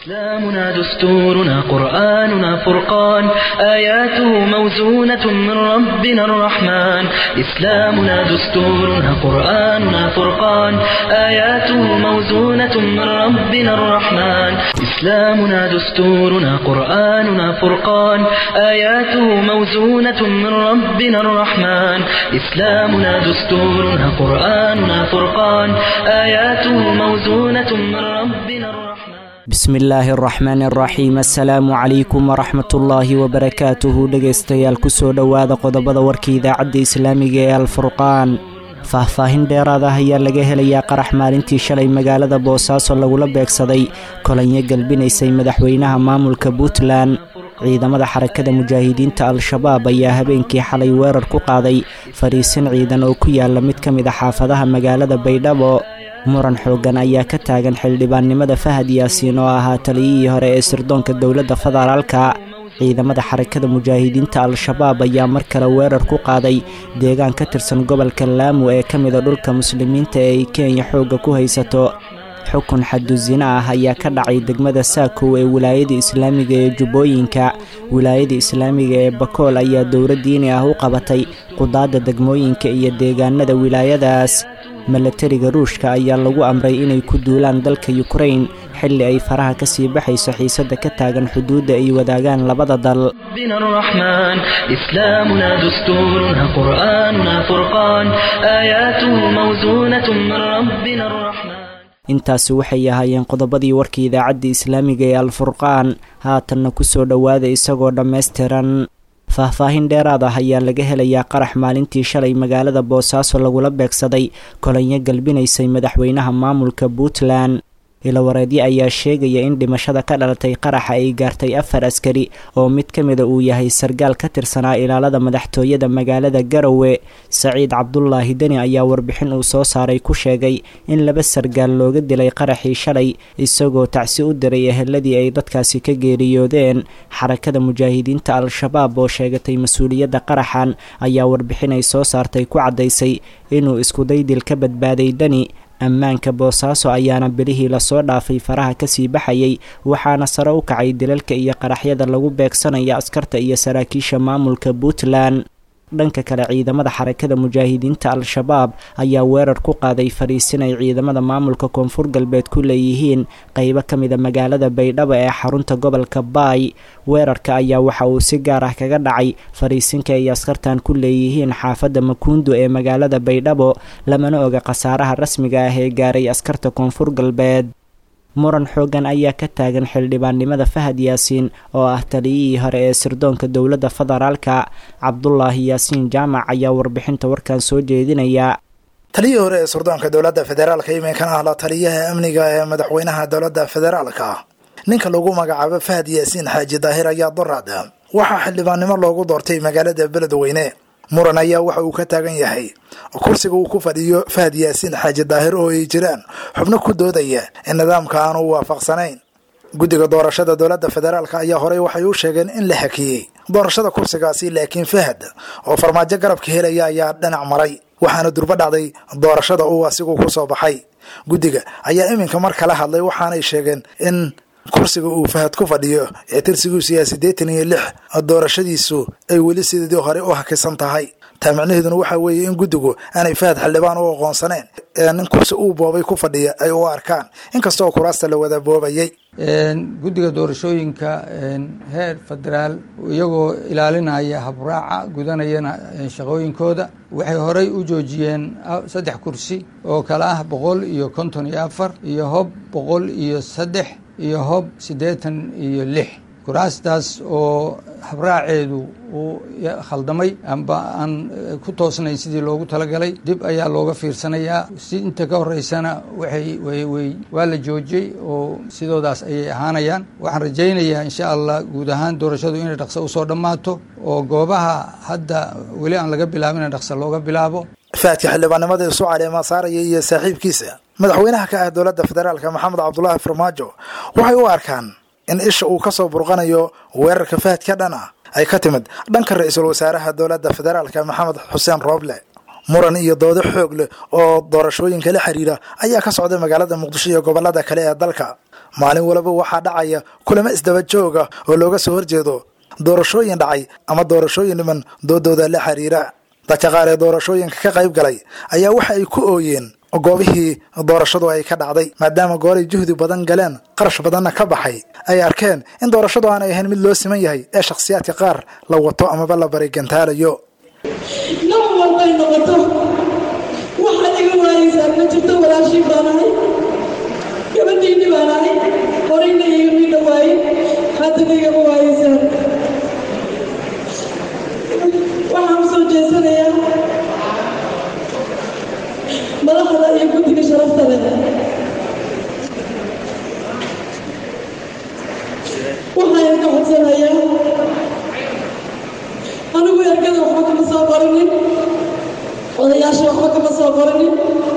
إسلامنا دستورنا قرآننا فرقان آياته موزونة من ربنا الرحمن إسلامنا دستورنا قرآننا فرقان آياته موزونة من ربنا الرحمن إسلامنا دستورنا قرآننا فرقان آياته موزونة من ربنا الرحمن إسلامنا دستورنا قرآننا فرقان آياته موزونة من ربنا الرحمن bismi illaahi araxmaani araxiim assalaamu calaykum waraxmatullaahi wabarakaatuhu dhegaystayaal kusoo dhowaada qodobada warka idaacadda islaamiga ee alfurqaan faahfaahin dheeraad ah ayaa laga helayaa qarax maalintii shalay magaalada boosaaso lagula beegsaday kolanyo galbinaysay madaxweynaha maamulka puntland ciidamada xarakada mujaahidiinta al-shabaab ayaa habeenkii xalay weerar ku qaaday fadhiisin ciidan oo ku yaala mid ka mid a xaafadaha magaalada baydhabo muran xooggan ayaa ka taagan xildhibaannimada fahad yaasiin oo ahaa taliyihii hore ee sirdoonka dowladda federaalka ciidamada xarakada mujaahidiinta al-shabaab ayaa mar kale weerar ku qaaday deegaan ka tirsan gobolka laamu ee ka mida dhulka muslimiinta ee ay kenya xoogga ku haysato xukun xadusina ah ayaa ka dhacay degmada saakow ee wilaayada islaamiga ee jubbooyinka wilaayada islaamiga ee bakool ayaa dowla diini ah u qabatay qudaadda degmooyinka iyo deegaanada wilaayadaas milatariga ruushka ayaa lagu amray inay ku duulaan dalka yukrain xilli ay faraha ka sii baxayso xiisadda ka taagan xuduudda ay wadaagaan labada dal ربنا الرحمن إسلامنا دستورنا قرآننا فرقان آياته موزونة من ربنا الرحمن intaasi waxay ahaayeen qodobadii warka idaacadda islaamiga ee alfurqaan haatanna kusoo dhowaada isagoo dhammaystiran faahfaahin dheeraad ah ayaa laga helayaa qarax maalintii shalay magaalada boosaaso lagula beegsaday kolanyo galbinaysay madaxweynaha maamulka puntland ilawareedyo ayaa sheegaya in dhimashada ka dhalatay qaraxa ay gaartay afar askari oo mid ka mida uu yahay sargaal ka tirsanaa ilaalada madaxtooyada magaalada garowe saciid cabdulaahi deni ayaa warbixin uu soo saaray ku sheegay in laba sargaal looga dilay qaraxii shalay isagoo tacsi u diray eheladii ay dadkaasi ka geeriyoodeen xarakada mujaahidiinta al-shabaab oo sheegatay mas-uuliyadda qaraxan ayaa warbixin ay soo saartay ku caddaysay inuu iskudaydil ka badbaaday deni ammaanka boosaaso ayaana bilihii lasoo dhaafay faraha kasii baxayay waxaana sare u kacay dilalka iyo qaraxyada lagu beegsanaya askarta iyo saraakiisha maamulka puntland dhanka kale ciidamada xarakada mujaahidiinta al-shabaab ayaa weerar ku qaaday fadhiisin ay ciidamada maamulka koonfur galbeed ku leeyihiin qeybo ka mida magaalada baydhabo ee xarunta gobolka baay weerarka ayaa waxa uu si gaar ah kaga dhacay fadhiisinka ay askartan ku leeyihiin xaafadda makuundo ee magaalada baydhabo lamana oga khasaaraha rasmiga ah ee gaaray askarta koonfur galbeed muran xooggan ayaa ka taagan xildhibaannimada fahad yaasiin oo ah taliyihii hore ee sirdoonka dowladda federaalka cabdulaahi yaasiin jaamac ayaa warbixinta warkan soo jeedinaya taliyihii hore ee sirdoonka dowladda federaalka iminkana ah la taliyaha amniga ee madaxweynaha dowladda federaalka ninka lagu magacaabo fahad yaasiin xaaji daahir ayaa doraad waxaa xildhibaannimo loogu doortay magaalada beledweyne muran ayaa waxa uu ka taagan yahay kursiga uu ku fadhiyo fahad yaasiin xaaji daahir oo ay jiraan xubno ku doodaya in nidaamka aanu waafaqsanayn guddiga doorashada dowladda federaalk ayaa horey waxay u sheegeen in la hakiyey doorashada kursigaasi laakiin fahad oo farmaajo garabka helaya ayaa dhinac maray waxaana durbo dhacday doorashada uu asigu ku soo baxay guddiga ayaa iminka mar kala hadlay waxaanay sheegeen in kursiga uu fahad ku fadhiyo ee tirsigiisu yahay siddeetan iyo lix doorashadiisu ay weli sidii hore u hakisan tahay taa macnaheeduna waxaa weeye in guddigu aanay fahad xildhibaan u aqoonsaneen ee nin kursi uu boobay ku fadhiya ay u arkaan inkastoo kuraasta la wada boobayay guddiga doorashooyinka heer federaal iyagoo ilaalinaya habraaca gudanayana shaqooyinkooda waxay horey u joojiyeen saddex kursi oo kale ah boqol iyo konton iyo afar iyo hob boqol iyo saddex iyo hob siddeetan iyo lix kuraastaas oo habraaceedu uu khaldamay amba aan ku toosnayn sidii loogu talagalay dib ayaa looga fiirsanayaa si inta ka horeysana waxay way waa la joojiyey oo sidoodaas ayay ahaanayaan waxaan rajaynayaa insha allah guud ahaan doorashadu inay dhaqso usoo dhammaato oo goobaha hadda weli aan laga bilaabin in dhaqso looga bilaabo faadka xildhibaannimada isu caleema saaraya iyo saaxiibkiisa madaxweynaha ka ah dowladda federaalka maxamed cabdulaahi farmaajo waxay u arkaan in isha uu kasoo burqanayo weerarka fahadka dhan ah ay ka timid dhanka ra-iisul wasaaraha dowladda federaalka maxamed xuseen rooble muran iyo doodo xoog leh oo doorashooyinka la xiriira ayaa ka socday magaalada muqdisho iyo gobolada kale ee dalka maalin walaba waxaa dhacaya kulamo isdaba jooga oo looga soo horjeedo doorashooyin dhacay ama doorashooyin dhiman doodooda la xiriira dadka qaar ee doorashooyinka ka qayb galay ayaa waxa ay ku ooyeen goobihii doorashadu ay ka dhacday maadaama gooray juhdi badan galeen qarash badanna ka baxay ay arkeen in doorashadu aanay ahayn mid loo siman yahay ee shakhsiyaadka qaar la wato amaba la barigantaalayo nooc walbay noqoto waxaad iga waayeysaa ma jirto walaashii baan ahay gabadhiinni baan ahay horayna igama dhawaayin haddana igama waayeysaan waxaan u soo jeesanayaa madaxda iyo guddiga sharafta leh waxaan ka codsanayaa anigu ergada waxba kama soo qorinin odayaasha waxba kama soo qorinin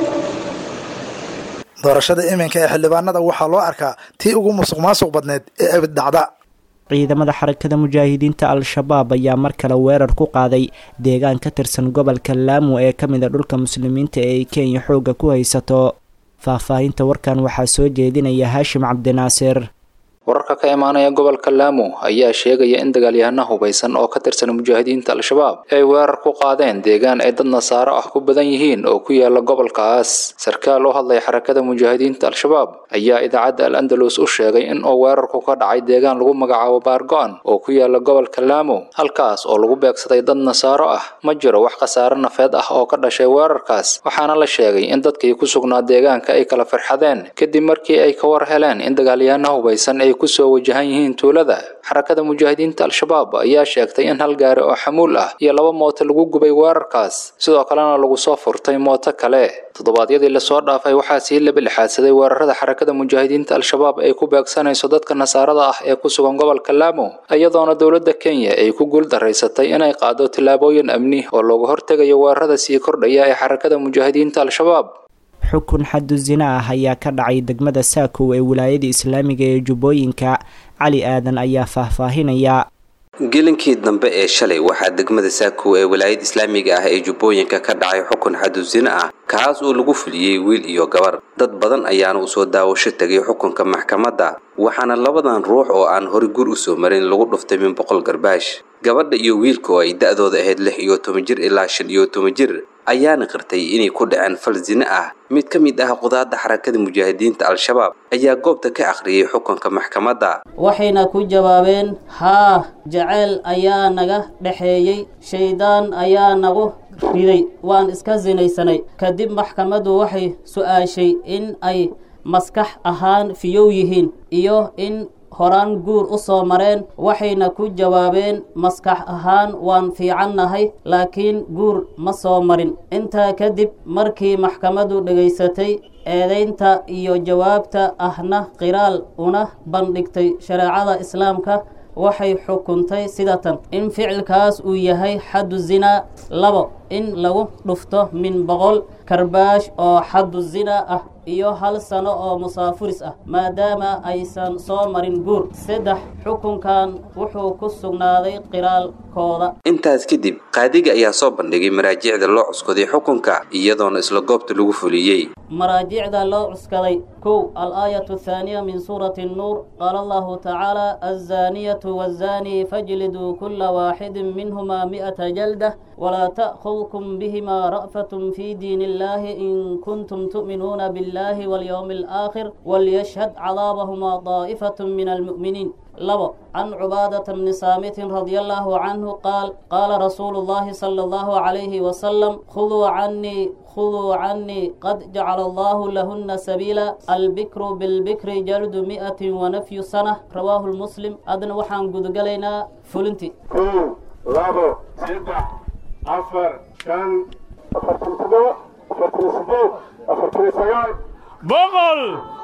doorashada iminka ee xildhibaanada waxaa loo arkaa tii ugu musuq maasuq badneed ee abid dhacda ciidamada xarakada mujaahidiinta al-shabaab ayaa mar kale weerar ku qaaday deegaan ka tirsan gobolka laamu ee ka mid a dhulka muslimiinta ee ay kenya xoogga ku haysato faahfaahinta warkan waxaa soo jeedinaya haashim cabdinaasir wararka ka imaanaya gobolka laamo ayaa sheegaya in dagaalyahano hubaysan oo ka tirsan mujaahidiinta al-shabaab ay weerar ku qaadeen deegaan ay dad nasaaro ah ku badan yihiin oo ku yaala gobolkaas sarkaal u hadlaya xarakada mujaahidiinta al-shabaab ayaa idaacadda al andalus u sheegay in uu weerarku ka dhacay deegaan lagu magacaabo baargo-an oo ku yaala gobolka laamo halkaas oo lagu beegsaday dad nasaaro ah ma jiro wax khasaare nafeed ah oo ka dhashay weerarkaas waxaana la sheegay in dadkii ku sugnaa deegaanka ay kala firxadeen kadib markii ay ka war heleen in dagaalyahano hubaysan ay kusoo wajahan yihiin tuulada xarakada mujaahidiinta al-shabaab ayaa sheegtay in hal gaari oo xamuul ah iyo laba mooto lagu gubay weerarkaas sidoo kalena lagu soo furtay mooto kale toddobaadyadii lasoo dhaafay waxaa sii laba lixaadsaday weerarada xarakada mujaahidiinta al-shabaab ay ku beegsanayso dadka nasaarada ah ee ku sugan gobolka laamo iyadoona dowladda kenya ay ku guul daraysatay inay qaado tillaabooyin amni oo looga hortegayo weerarada sii kordhaya ee xarakada mujaahidiinta al-shabaab xukun xadu zina ah ayaa ka dhacay degmada saakow ee wilaayada islaamiga ee jubbooyinka cali aadan ayaa faahfaahinaya gelinkii dambe ee shalay waxaa degmada saakow ee wilaayada islaamiga ah ee jubbooyinka ka dhacay xukun xadusino ah kaas oo lagu fuliyey wiil iyo gabar dad badan ayaana usoo daawasho tegay xukunka maxkamadda waxaana labadan ruux oo aan hore gur usoo marin lagu dhuftay min boqol garbaash gabadha iyo wiilka oo ay da-dooda ahayd lix iyo toban jir ilaa shan iyo toban jir ayaana qirtay inay ku dhaceen fal zine ah mid ka mid ah qudaadda xarakada mujaahidiinta al-shabaab ayaa goobta ka akhriyey xukunka maxkamadda waxayna ku jawaabeen haa jaceyl ayaa naga dhexeeyey shaydaan ayaa nagu riday waan iska sinaysanay kadib maxkamaddu waxay su-aashay in ay maskax ahaan fiyow yihiin iyo in horaan guur u soo mareen waxayna ku jawaabeen maskax ahaan waan fiicannahay laakiin guur ma soo marin intaa kadib markii maxkamaddu dhegaysatay eedaynta iyo jawaabta ahna qiraal una bandhigtay shareecada islaamka waxay xukuntay sidatan in ficilkaas uu yahay xaddu zinaa labo in lagu dhufto min boqol karbaash oo xaddu zinaa ah iyo hal sano oo musaafuris ah maadaama aysan soo marin guur saddex xukunkan wuxuu ku sugnaaday qiraalkooda intaas kadib qaadiga ayaa soo bandhigay maraajicda loo cuskaday xukunka iyadoona isla goobta lagu fuliyey maraajicda loo cuskaday kow al-aayatu athaaniya min suurati nnuur qaala allahu tacaala alzaaniyatu waazani fajliduu kula waaxidin minhuma mi'ata jaldah walaa ta'khudkum bihima ra'fatun fi diin illahi in kuntum tu'minuuna billahi walyowmi alaakhir walyashhad cadaabahuma daa'ifatun min almu'miniin labo can cubaadata bni saamitin radia allahu canhu qaal qaala rasuulu llahi sala allahu calayhi wasalam khuduu canii khuduu canii qad jacala allahu lahuna sabiila albikru bilbikri jaldu mi'atin wanafyu sana rawaahu lmuslim adna waxaan gudagalaynaa fulinti kow labo saddex afar shan afartan toddoba afartan sideed afartan sagaal boqol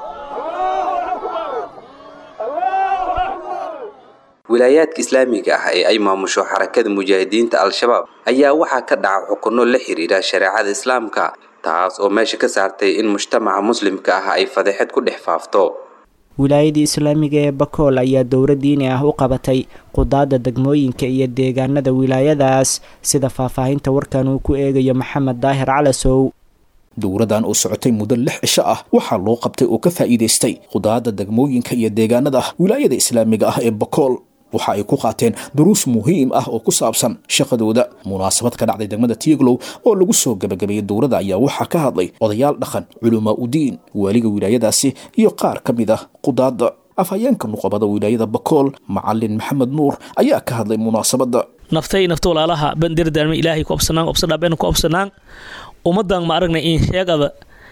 wilaayaadka islaamiga ah ee ay maamusho xarakada mujaahidiinta al-shabaab ayaa waxaa ka dhaca xukunno la xiriira shareecada islaamka taas oo meesha ka saartay in mujtamaca muslimka ah ay fadeexad ku dhex faafto wilaayadii islaamiga ee bakool ayaa dowra diini ah u qabatay qudaadda degmooyinka iyo deegaanada wilaayadaas sida faahfaahinta warkan uu ku eegayo maxamed daahir calasow dowradan oo socotay muddo lix cisho ah waxaa loo qabtay oo ka faa'iidaystay qudaadda degmooyinka iyo deegaanada wilaayada islaamiga ah ee bakool waxa ay ku qaateen duruus muhiim ah oo ku saabsan shaqadooda munaasabad ka dhacday degmada tieglow oo lagu soo gebagabeeyey dowladda ayaa waxaa ka hadlay odayaal dhaqan culamaa udiin waaliga wilaayadaasi iyo qaar ka mid ah qudaadda afhayeenka nuqobada wilaayada bakool macalin maxamed nuur ayaa ka hadlay munaasabadda naftay nafta walaalaha bandirdaarma ilaahay ku obsanaan obsadhaabeen ku obsanaan ummadan ma aragnay in sheegada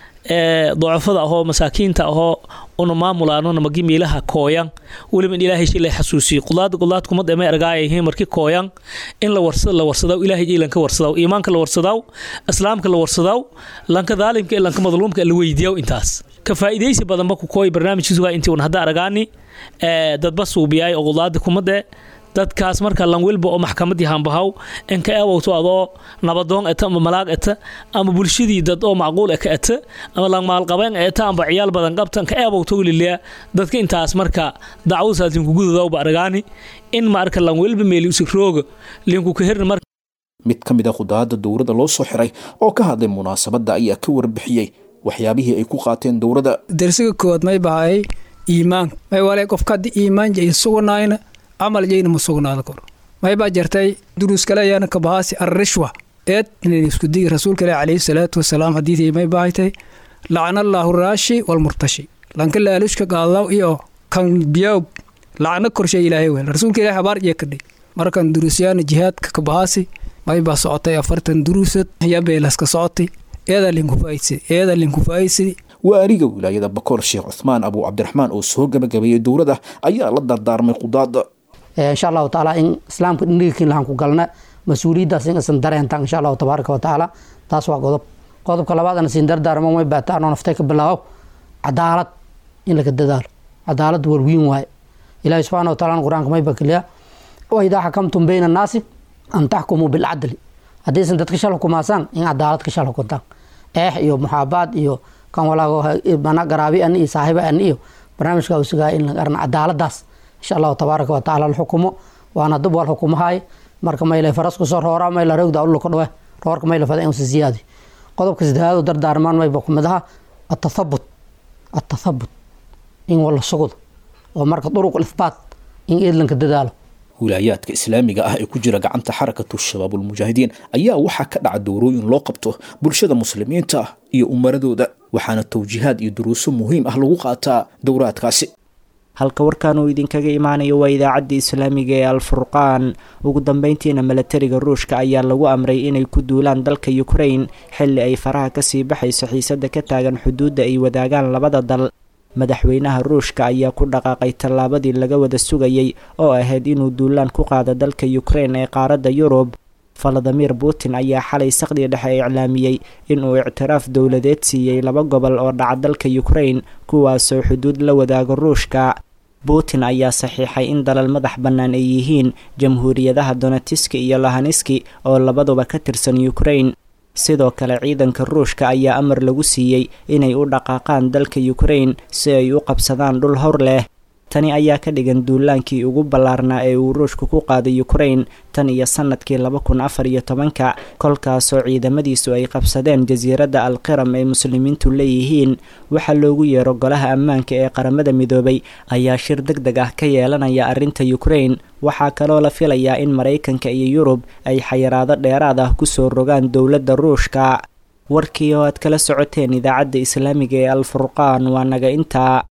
ee docofada ahoo masaakiinta ahoo una maamulaanona magi miilaha kooyan weliba in ilaahay shilay xasuusiyo qudaad qudaad kumad ema ergaayahiin marki kooyan in la warsada la warsadaw ilaahay ilanka warsadaw iimaanka la warsadaw islaamka la warsadaw lanka daalimka ee lanka madluumka la weydiiyaw intaas ka faa'iidaysi badanba ku kooy barnaamijkiisu waa intii un hadda aragaani ee dadba suubiyaay oo qudaada kumade dadkaas marka lanwilba oo maxkamadii hambahaw inka eewowto adoo nabadoon eta ama malaag eta ama bulshadii dad oo macquul eka eta ama langmaalqabeen eta amba ciyaal badan qabta inka eewowto liliya dadka intaas marka dacwadasaas linku gududawba argaani in marka lanwilba meeli usigrooga linku kahirna marka mid ka mid a qudaadda dowladda loo soo xiray oo ka hadlay munaasabadda ayaa ka warbixiyey waxyaabihii ay ku qaateen dowladda darsiga koowaad may bahay iimaan may wale qofka haddii iimaan jay sugnayna camal jayna ma sugnaada kor may baa jartay duruus kale ayaana ka bahaasi arrishwa eed inayn isku digi rasuulka ilahi calayhi salaatu wasalaam hadiidii may baahaytay lacnallaahu raashi walmurtashi lanka laalushka qaadaw iyo kan biyaw lacno korshay ilaahay wel rasuulka ilahi habaar iyo kadhay markan duruusyaana jihaadka ka bahaasi may baa socotay afartan duruusad yabeelaska socotay eedaa linku faa'idsidi eedaa linku faa'idsidi waariga wilaayada bakool sheekh cuthmaan abu cabdiraxmaan oo soo gabagabeeyey dowladda ayaa la dardaarmay qudaadda insha allahu tacaala in islaamka dhindhigikin lahan ku galna mas-uuliyaddaas in isan dareentaan insha allahu tabaaraka wa tacaala taas waa qodob qodobka labaadana siin dardaarmo may baataan oo naftay ka bilaawo cadaalad in laga dadaalo cadaalad warwiin waaye ilaahi subxaana wa taala qur-aanka may bakiliya wa idaa xakamtum bayna annaasi an taxkumuu bilcadli haddaysan dadka shal xukumaasaan in cadaalad ka shal xukuntaan eex iyo muxaabaad iyo kan walaago mana garaabi ani iyo saaxiiba ani iyo barnaamijka usugaa in laga arna cadaaladaas insha allahu tabaaraka wa tacaala la xukumo waana dib wal xukumahay marka mayle farasku soo roora mayla rogda ulka dhawe roorka mayla fada inuu siyaadi qodobka saddexaad oo dardaarmaan mayba kumid aha atathabut atathabut in wala sugud oo marka duruq ithbaat in eedlanka dadaalo wilaayaadka islaamiga ah ee ku jira gacanta xarakatu shabaabulmujaahidiin ayaa waxaa ka dhaca dowrooyin loo qabto bulshada muslimiinta ah iyo umaradooda waxaana tawjiihaad iyo duruuso muhiim ah lagu qaataa dowraadkaasi halka warkan uu idinkaga imaanayo waa idaacadda islaamiga ee alfurqaan ugu dambeyntiina milatariga ruushka ayaa lagu amray inay ku duulaan dalka ukrain xilli ay faraha kasii baxayso xiisada ka taagan xuduudda ay wadaagaan labada dal madaxweynaha ruushka ayaa ku dhaqaaqay tallaabadii laga wada sugayey oo ahayd inuu duulaan ku qaado dalka ukrain ee qaaradda yurub valadimir putin ayaa xalay saqdii dhexe iclaamiyey inuu ictiraaf dowladeed siiyey laba gobol oo dhaca dalka ukrain kuwaasoo xuduud la wadaago ruushka putin ayaa saxiixay in dalal madax bannaan ay yihiin jamhuuriyadaha donetiski iyo lahaniski oo labaduba ka tirsan ukrain sidoo kale ciidanka ruushka ayaa amar lagu siiyey inay u dhaqaaqaan dalka ukrain si ay u qabsadaan dhul hor leh tani ayaa ka dhigan duulaankii ugu ballaarnaa ee uu ruushku ku qaaday ukrain tan iyo sanadkii laba kun afar iyo tobanka kolkaasoo ciidamadiisu ay qabsadeen jasiiradda alqiram ee muslimiintu leeyihiin waxaa loogu yeero golaha ammaanka ee qaramada midoobay ayaa shir deg deg ah ka yeelanaya arrinta ukrain waxaa kaloo la filayaa in maraykanka iyo yurub ay xayiraado dheeraad ah kusoo rogaan dowladda ruushka warkii oo aad kala socoteen idaacadda islaamiga ee alfurqaan waa naga intaa